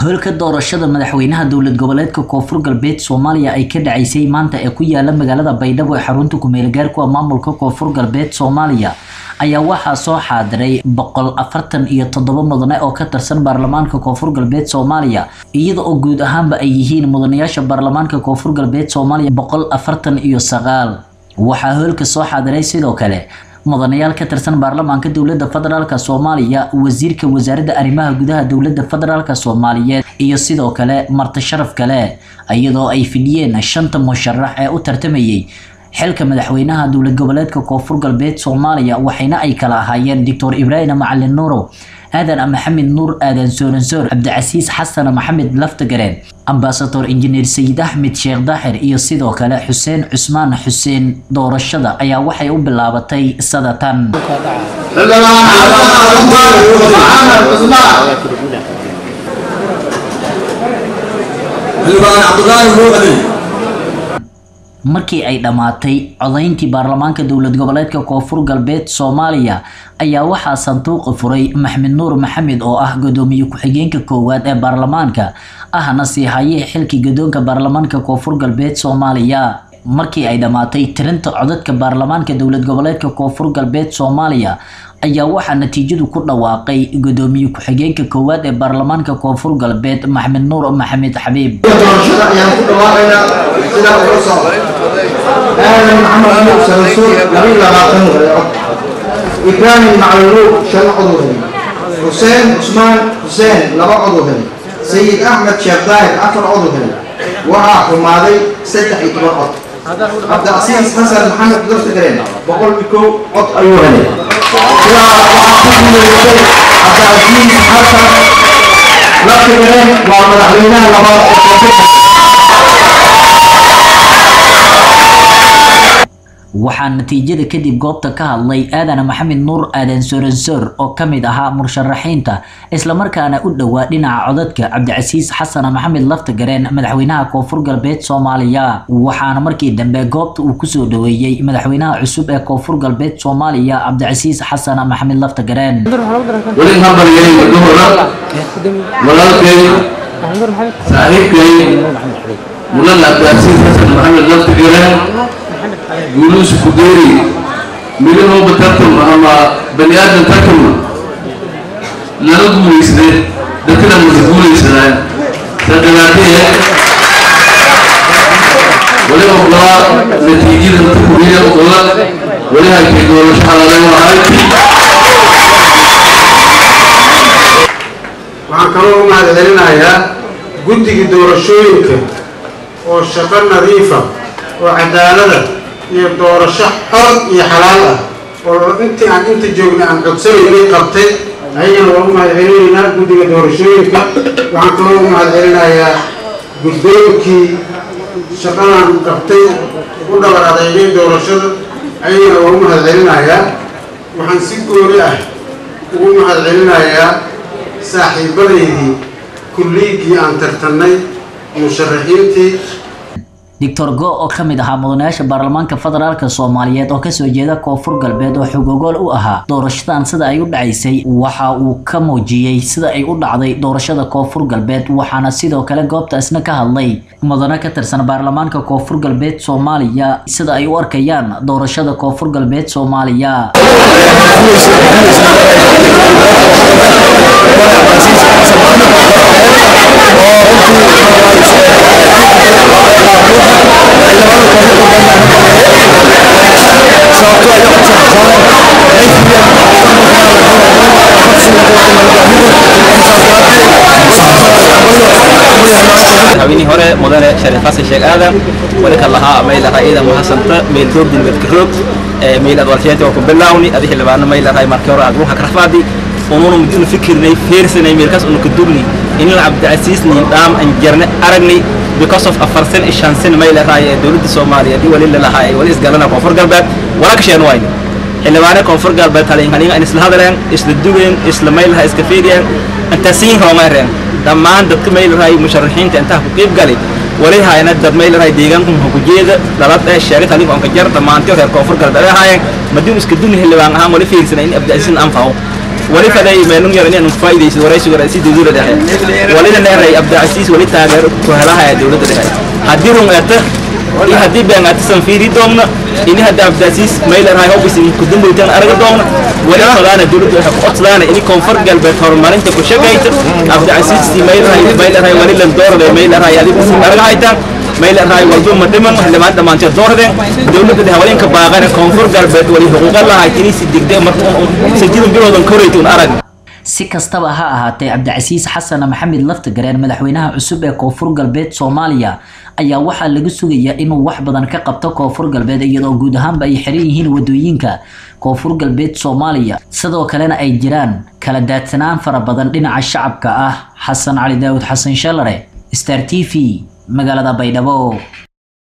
howlka doorashada madaxweynaha dowlad goboleedka koonfur galbeed soomaaliya ay ka dhacaysay maanta ee ku yaala magaalada baydhabo ee xarunta kumeelgaarku maamulka koonfur galbeed soomaaliya ayaa waxaa soo xaadiray boqol afartan iyo toddoba mudane oo ka tirsan baarlamaanka koonfur galbeed soomaaliya iyada oo guud ahaanba ay yihiin mudanayaasha baarlamaanka koonfur galbeed soomaaliya boqol afartan iyo sagaal waxaa howlka soo xaadiray sidoo kale mudanayaal ka tirsan baarlamaanka dowlada federaalk soomaaliya wasiirka wasaaradda arrimaha gudaha dowlada federaalk soomaaliyeed iyo sidoo kale marti sharaf kale iyadoo ay fidhiyeen shanta musharax ee u tartamayay xilka madaxweynaha dowlad goboleedka koonfur galbeed soomaaliya waxayna ay kala ahaayeen doctor ibraahim macalin nuurow aadan maxamed nuur aadan sooransoor cabdicasiis xasan maxamed laftagareen ambasador injineer sayid axmed sheekh daaxir iyo sidoo kale xuseen cusmaan xuseen doorashada ayaa waxay u bilaabatay sadatan markii ay dhammaatay codayntii baarlamaanka dowlad goboleedka koonfur galbeed soomaaliya ayaa waxaa sanduuqa furay maxmed nuur maxamed oo ah gudoomiye ku-xigeenka koowaad ee baarlamaanka ahna sii hayee xilkii gadoonka baarlamaanka koonfur galbeed soomaaliya markii ay dhammaatay tirinta codadka baarlamaanka dowlad goboleedka koonfur galbeed soomaaliya ayaa waxaa natiijadu ku dhawaaqay gudoomiye ku-xigeenka koowaad ee baarlamaanka koonfur galbeed maxmed nuur maxamed xabiib doorashada ayaan ku dhawaaqaynaa sidaa ula socda aadan maxamed nuur sanasuur labiyo labaatan cod ibraahim macluuluub shan cod u helay xuseen cusmaan xuseen laba cod u helay sayid axmed sheekh daahir afar cod u helay waxaa xumaaday saddex iyo toban cod cabdicasiis xasan maxamed laftagareen boqol iyo kow cod ayuu helay sidaa waxaa ku guuleystay cabdicasiis xasan laftagareen waa madaxweynaha labaad ee koonfurta waxaa natiijada kadib goobta ka hadlay aadan maxamed nuur aadan soransoor oo ka mid ahaa musharaxiinta islamarkaana u dhowaa dhinaca codadka cabdicasiis xasan maxamed laftagareen madaxweynaha koonfur galbeed soomaaliya waxaana markii dambe goobta uu kusoo dhaweeyey madaxweynaha cusub ee koonfur galbeed soomaaliya cabdicasiis xasan maxamed laftagareen weli hambalyay gabdhahooda walaalkay saaxiibkay mulan cabdicasiis xasan maxamed laftagareen guuluus kudeeri midahooba tartama ama bani aadan tartama lala guulaysade dadkana masa guulaysadaan saa daraadee wali oqolaa natiijada dadka kuriya oqola wali halkay doorasho xalaaleen wahay waxaan kaloo u mahadcelinayaa guddiga doorashooyinka oo shaqo nadiifa oo cadaalada iyo doorasho xor iyo xalaal ah oo intii aan inta joogna aan codsanaynay qabtay ayagana waa u mahadcelinaynaa guddiga doorashooyinka waxaan kaloo u mahadcelinayaa guddoonkii shaqadan qabtay u dhabar adeegay doorashada ayagana waa u mahadcelinayaa waxaan si gooni ah ugu mahadcelinayaa saaxiibadaydii kulliigii aan tartannay musharaxiintii doctor go oo ka mid ahaa mudanayaasha baarlamaanka federaalk soomaaliyeed oo kasoo jeeda koonfur galbeed oo xogogool u ahaa doorashadan sida ay u dhacaysay waxa uu ka muujiyey sida ay u dhacday doorashada koonfur galbeed waxaana sidoo kale goobta isna ka hadlay mudane ka tirsan baarlamaanka koonfur galbeed soomaaliya sida ay u arkayaan doorashada koonfur galbeed soomaaliya madaxweynihii hore mudane shariif xasan sheekh aadan wali ka lahaa maylaha ciidan mahasanta meel doogdin dadka roog meel adwalsheenta waa ku bilawni adi xildhibaano maylahay markii hore agruha karfaadi ununa mudinu fikirnay feersanay meelkaas unu ka dugni inil cabdicasiis nin dhaam an jarne aragnay because of afar sen iyo shan sen maylahay ee dowladda soomaaliyeed wali lalahaa ee wali isgalana koonfur galbeed wala ka sheen wayne xildhibaane koonfur galbeed halin halin an isla hadleen isla dugeen isla maylaha iska fiiriyeen intaasiin hoomaareen dhammaan dadka maylahay musharaxiinta intaa ku qayb galay wali hayna dad maylahay deegaanka hukujeeda dhalad ee sheegay halin onka jar dhammaantii reer koonfur galbeed ahaayeen madiin iska dugni xildhibaan ahaan wali fiirsanay in abdicasiin anfaco wali faday meelun yar inaan faa'iideyso waraysiga raasi dawladda dhexe walina neeray abdicasiis wali taageero ku helaha dawladda dhexe haddii run eeta iyo haddii been aatisan fiiri doomna ini hadda abdicasiis maylenahay hobisi kudambowtan araga doomna wali fadaana dawladda waxay ku codsadaana ini koonfur galbeed horumarinta ku shaqayta abdicasiis maylenahay maylenahay wali lan doorade maylenahay adigu araga haytaan maylenahay walba ma dhiman xildhibaan dhammaanteed doordeen dawladda dhexe walinka baaqana koonfur galbeed wali xuquuqa lahayd inay si degdeg marka sijidan bilowdan korayta un arag si kastaba ha ahaatee cabdicasiis xasan maxamed laftagareen madaxweynaha cusub ee koonfur galbeed soomaaliya ayaa waxaa laga sugayaa inuu wax badan ka qabto koonfur galbeed iyadoo guud ahaanba ay xiran yihiin wadooyinka koonfur galbeed soomaaliya sidoo kalena ay jiraan kala daadsanaan fara badan dhinaca shacabka ah xasan cali daawud xasan shalare star t v magaalada baydhabo